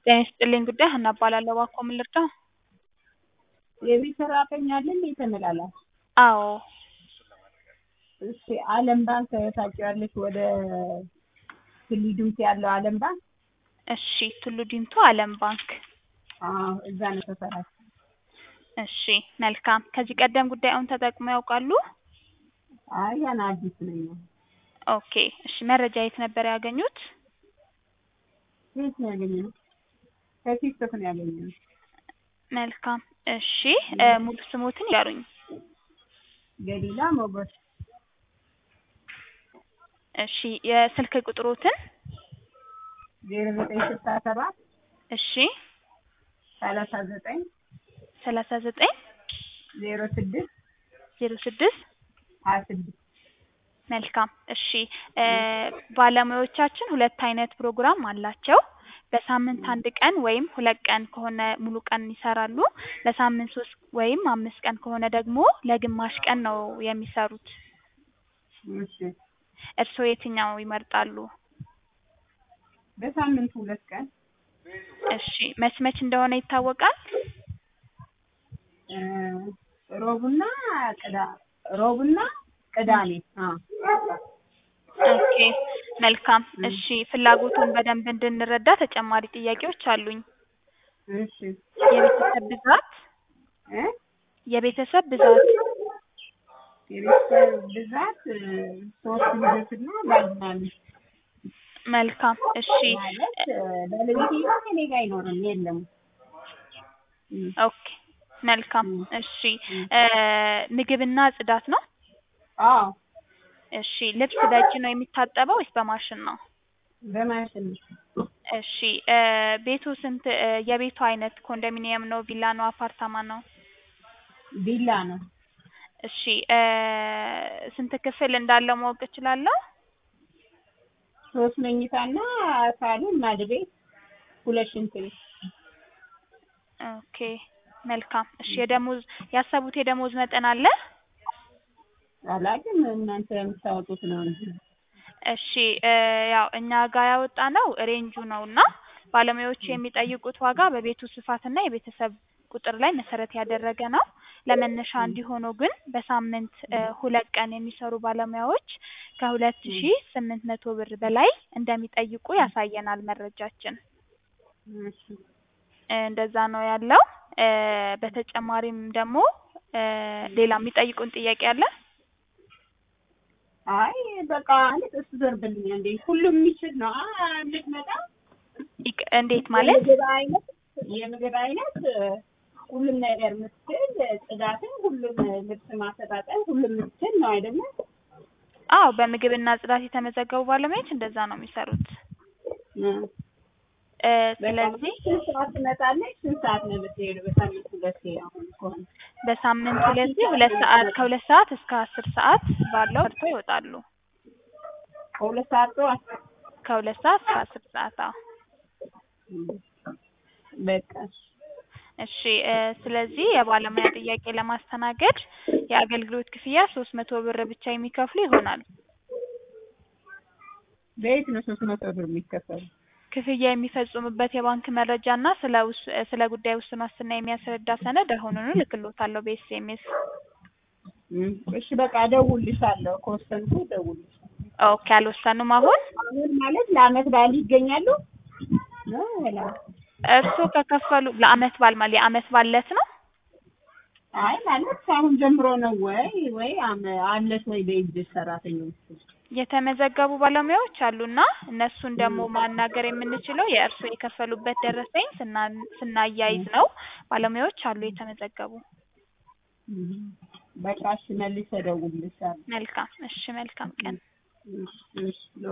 ጤና ይስጥልኝ ጉዳይ ሀና እባላለሁ። እባክዎ ምን ልርዳዎ? የቤት ሰራተኛ አለ እንዴ ተመላላሽ? አዎ እሺ አለም ባንክ ታውቂዋለሽ? ወደ ቱሉ ዲምቱ ያለው አለም ባንክ እሺ ቱሉ ዲምቱ አለም ባንክ አዎ እዛ ነው ሰፈራችን። እሺ መልካም ከዚህ ቀደም ጉዳዩን ተጠቅመው ያውቃሉ? አይ ገና አዲስ ነኝ። ኦኬ እሺ መረጃ የት ነበር ያገኙት? የት ነው ያገኘነው? ከቲክቶክ ነው ያገኘነው። መልካም እሺ እ ሙሉ ስሞትን ይንገሩኝ? ገሊላ ሞገስ እሺ የስልክ ቁጥሮትን? ዜሮ ዘጠኝ ስልሳ ሰባት እሺ ሰላሳ ዘጠኝ ሰላሳ ዘጠኝ ዜሮ ስድስት ዜሮ ስድስት ሀያ ስድስት መልካም እሺ እ ባለሙያዎቻችን ሁለት አይነት ፕሮግራም አላቸው። በሳምንት አንድ ቀን ወይም ሁለት ቀን ከሆነ ሙሉ ቀን ይሰራሉ። ለሳምንት ሶስት ወይም አምስት ቀን ከሆነ ደግሞ ለግማሽ ቀን ነው የሚሰሩት። እሺ እርስዎ የትኛው ይመርጣሉ? በሳምንት ሁለት ቀን እሺ መች መች እንደሆነ ይታወቃል? እ ሮብና ቅዳ ሮብና ቅዳሜ አዎ ኦኬ መልካም እሺ ፍላጎቱን በደንብ እንድንረዳ ተጨማሪ ጥያቄዎች አሉኝ። እሺ የቤተሰብ ብዛት እ የቤተሰብ ብዛት የቤተሰብ ብዛት እ ሶስት ልጆችና ባልና ሚስት መልካም እሺ ማለት እ ባለቤቴ ጋር ከእኔ ጋር አይኖርም የለም። እ ኦኬ መልካም እሺ እ ምግብና ጽዳት ነው? አዎ እሺ ልብስ በእጅ ነው የሚታጠበው ወይስ በማሽን ነው? በማሽን እሺ እ ቤቱ ስንት እ የቤቱ አይነት ኮንዶሚኒየም ነው ቪላ ነው አፓርታማ ነው? ቪላ ነው። እሺ እ ስንት ክፍል እንዳለው ማወቅ እችላለሁ? ሶስት መኝታና ሳሎን ማድ ቤት ሁለት ሽንት ቤት ኦኬ መልካም እሺ የደሞዝ ያሰቡት የደሞዝ መጠን አለ? አላውቅም እናንተ የምታወጡት ነው እንጂ እሺ እ ያው እኛ ጋር ያወጣነው ሬንጁ ነው እና ባለሙያዎቹ የሚጠይቁት ዋጋ በቤቱ ስፋትና የቤተሰብ ቁጥር ላይ መሰረት ያደረገ ነው። ለመነሻ እንዲሆነው ግን በሳምንት እ ሁለት ቀን የሚሰሩ ባለሙያዎች ከሁለት ሺ ስምንት መቶ ብር በላይ እንደሚጠይቁ ያሳየናል መረጃችን። እሺ እ እንደዛ ነው ያለው። እ በተጨማሪም ደግሞ እ ሌላ የሚጠይቁን ጥያቄ አለ? አይ በቃ ማለት እሱ ዘርብልኝ እንዴ ሁሉም የሚችል ነው አ እንድትመጣ ይቅ- እንዴት ማለት? የምግብ አይነት የምግብ አይነት እ ሁሉም ነገር የምትችል ጽዳትን፣ ሁሉም ልብስ ማሰጣጠን ሁሉም የምትችል ነው አይደለ? አዎ በምግብና ጽዳት የተመዘገቡ ባለሙያዎች እንደዛ ነው የሚሰሩት። እ እ በቃ ስለዚህ ስንት ሰዓት ትመጣለች? ስንት ሰዓት ነው የምትሄደው? በሳምንት ሁለቴ አሁን ከሆነ በሳምንት ሁለቴ ሁለት ሰዓት ከሁለት ሰዓት እስከ አስር ሰዓት ባለው ሰርተው ይወጣሉ። ከሁለት ሰዓት ጠዋት ከሁለት ሰዓት እስከ አስር ሰዓት አዎ። በቃ እሺ እ ስለዚህ የባለሙያ ጥያቄ ለማስተናገድ የአገልግሎት ክፍያ ሶስት መቶ ብር ብቻ የሚከፍሉ ይሆናል። በየት ነው ሶስት መቶ ብር የሚከፈለው? ክፍያ የሚፈጽሙበት የባንክ መረጃ እና ስለ ውስ ስለ ጉዳዩ ውስን ዋስትና የሚያስረዳ ሰነድ አሁኑኑ እልክልዎታለሁ በኤስኤምኤስ። እም እሺ በቃ እደውልልሻለሁ ከወሰንኩ እደውልልሻለሁ። ኦኬ አልወሰኑም አሁን? አሁን ማለት ለአመት በዓል ይገኛሉ ነው ወላ? እርስዎ ከከፈሉ ለአመት በዓል ማለት የአመት በዓል ዕለት ነው? አይ ማለት ከአሁን ጀምሮ ነው ወይ ወይ አመ አለሽ ወይ በእጅሽ ሰራተኞች? የተመዘገቡ ባለሙያዎች አሉና እነሱን ደግሞ ማናገር የምንችለው የእርስዎ የከፈሉበት ደረሰኝ ስና ስናያይዝ ነው። ባለሙያዎች አሉ የተመዘገቡ። እም በቃ እሺ መልሼ እደውልልሻለሁ። መልካም እሺ መልካም ቀን። እሺ እሺ